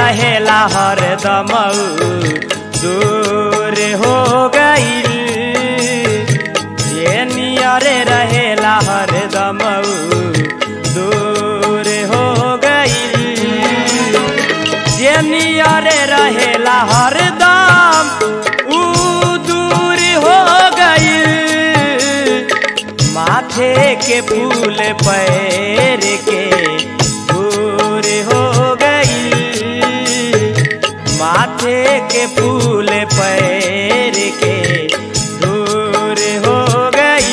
रहेला हरदम दूर हो गईल जे नियरे रहेला हरदम दूर हो गईल जे नियरे रहेला हरदम ऊ दूर हो गईल माथे के फूल पैर के दूर हो गई माथे के फूल पैर के दूर हो गई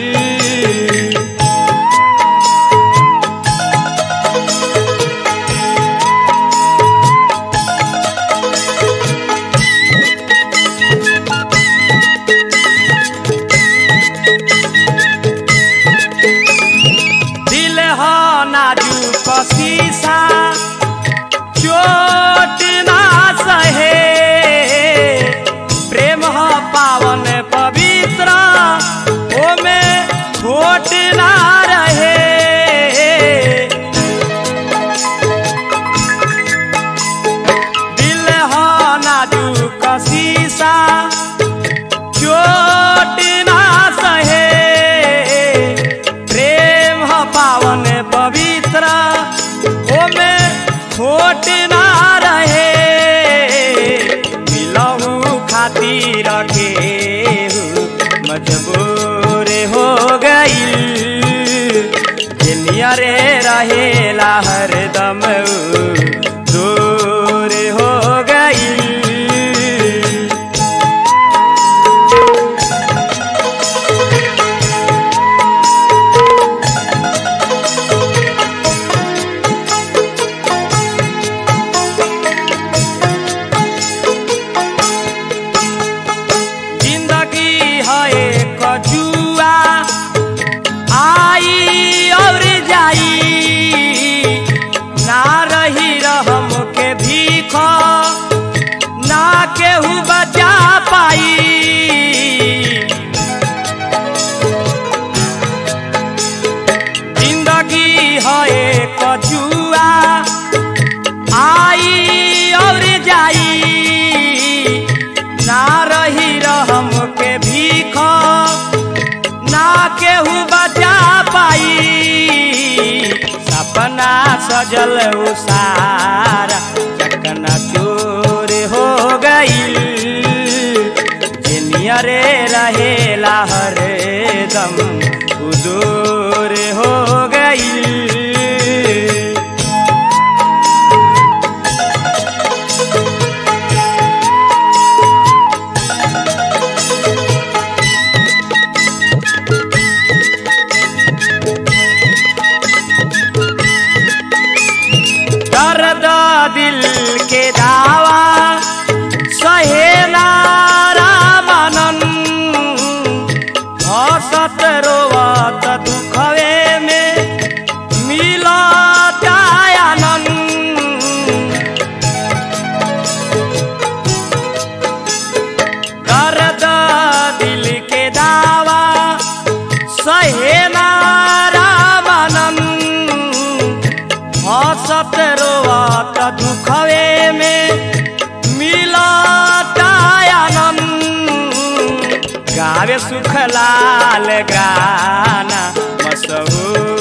दिल हो नाजुक शीशा चोट ना सहे प्रेम हो पावन पवित्र ओमे खोट ना रहे दिल हो नाजुक शीशा चोट ना सहे प्रेम ह पावन पवित्र ओमे खोट ना रहे मिलहू खातिर के मजबूर हो गई नियरे रहेला हरदम दूर हो गई जिंदगी है एक जुआ आई और जाई ना रही रहम के भीख ना केहू बचा पाई जिंदगी है एक जुआ आई और जाई ना रही रहम के भीख ना केहू बचा पाई सपना सजल उसारा चकना चूर हो गई जिनियरे रहेला हरदम उदूर हो गई दर्द दिल के दावा सहेला रामानन हसत रोवत दुखवे में मिलत आनंद दर्द दिल के दावा सहेला रामानन हसत रोवत दुखवे में मिलत आनंद गावे सुख लाल गाना मशहूर